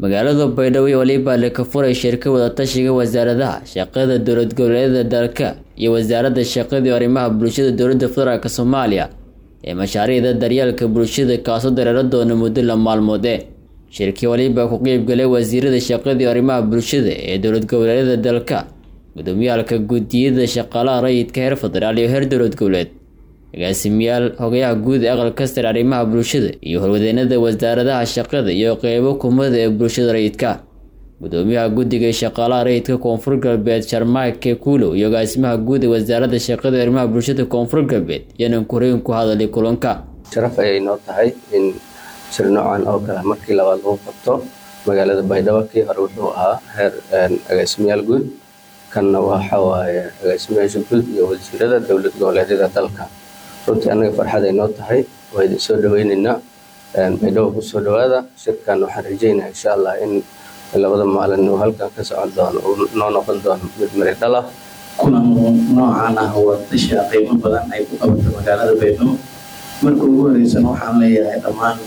magaalada baydhabo iyo waliba la ka furay shirka wadatashiga wasaaradaha shaqada dowlad goboleedyada dalka iyo wasaaradda shaqadii arrimaha bulshada dowladda federaalk soomaaliya ee mashaariicda daryeelka bulshada kaasoo dareero doona muddo la maalmoode shirkii waliba ku qeybgalay wasiirada shaqadii arrimaha bulshada ee dowlad goboleedyada dalka gudoomiyaalka guddiyada shaqaalaha rayidka heer federaal iyo heer dowlad goboleed agaasimiyaal hogayaha guud ee aqalka sare arrimaha bulshada iyo horwadeenada wasaaradaha shaqada iyo qeybo kumada ee bulshada rayidka gudoomiyaha guddiga shaqaalaha rayidka koonfur galbeed sharmaake kuulow iyo agaasimaha guud ee wasaaradda shaqada arrimaha bulshada koonfur galbeed yanan koreyn ku hadalay kulanka sharaf ayay noo tahay in shir noocan oo kale markii labaad lagu qabto magaalada baydhabo kii hore wuxuu ahaa heer agaasimayaal guud kanna waxa waaye agaasimayaasha guud iyo wasiirada dowlad goboleedyada dalka runtii annaga farxad ay noo tahay waa idin soo dhaweyneynaa baydhabo ku soo dhawaada shirkan waxaan rajeynaa insha allah in labada maalin uu halkan ka socon doono uu noo noqon doono mid mari dhal ah kulan noocaan ah wadasha qiimo badan ay ku qabato magaalada baydhabo marka ugu horeysana waxaan leeyahay dhammaan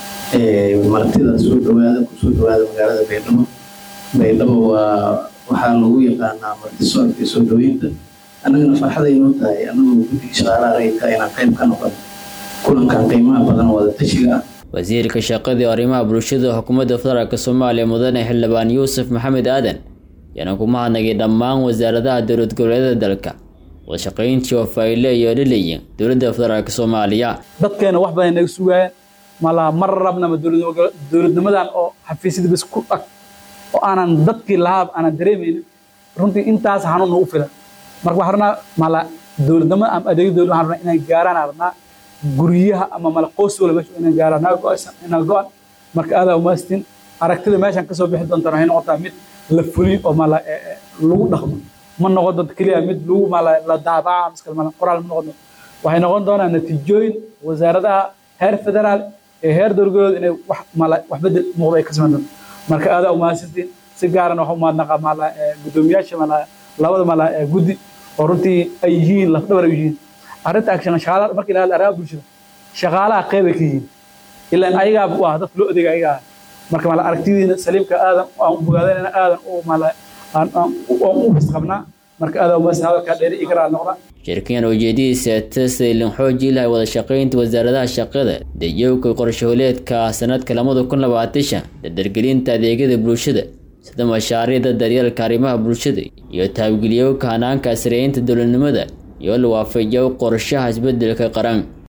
martida soo dhawaada kusoo dhawaada magaalada baydhabo baydhabo waa waxaa lagu yaqaanaa martisoorka iyo soo dhaweynta annagana farxaday noo tahay annagoo guddiga shaqaalaha rayidka inaan qayb ka noqon kulankan qiimaha badan wadatashiga ah wasiirka shaqadii arrimaha bulshada xukuumadda federaalk soomaaliya mudane xildhibaan yuusuf maxamed aadan yaana ku mahadnagay dhammaan wasaaradaha dowlad goboleedyada dalka wadashaqayntii oo fayle iyo dhalayin dowladda federaalk soomaaliya dadkeena wax badan naga sugaayeen malaa mar rabnama dowladnimadan oo xafiisyada bas ku ag oo aanan dadkii lahaab aanan dareemaynin runtii intaas xanuun nagu filan marka waxaan rabnaa mala dowladnimo ama adeegyo dowlad waxaan rabnaa inaan gaaraan rabnaa guryaha ama mala qoys wala meesha inaan gaaraan naga go-aysan inaa go-an marka aadaa umaastin aragtida meeshan kasoo bixi doontaan waxay noqotaa mid la fuliyo oo mala lagu dhaqmo ma noqon doonto keliya mid lagu mala la daabaca miskal mala qoraal ma noqon doonto waxay noqon doonaa natiijooyin wasaaradaha heer federaal ee heer dowladgoboleed inay wax mala wax bedel muuqda ay ka samayn doonto marka aadaa umahadsantiin si gaarana waxu mahadnaqa mala guddoomiyaasha mala labada mala guddi oo runtii ay yihiin lafdhabar ay yihiin arrinta action shaqaalaha markii la hadla arrimaha bulshada shaqaalaha qeyb ay ka yihiin ilaan ayagaa waa dadka loo adeega ayagaa marka mala aragtidiina saliimka aadan aan bogaadayna aadan u mala aan u bas qabnaa marka aadaa umahadsan hadalkaa dheeri igaraa noqda shirkan ujeedadiisa tasaylin xooji lahay wada shaqaynta wasaaradaha shaqada dayowka qorshahooleedka sanadka lamada kun labaatan shan dardargelinta adeegyada bulshada sida mashaariicda daryeelka arrimaha bulshada iyo taabgeliyowka hanaanka sareeynta dowladnimada iyo la waafajiyo qorshaha isbedelka qaran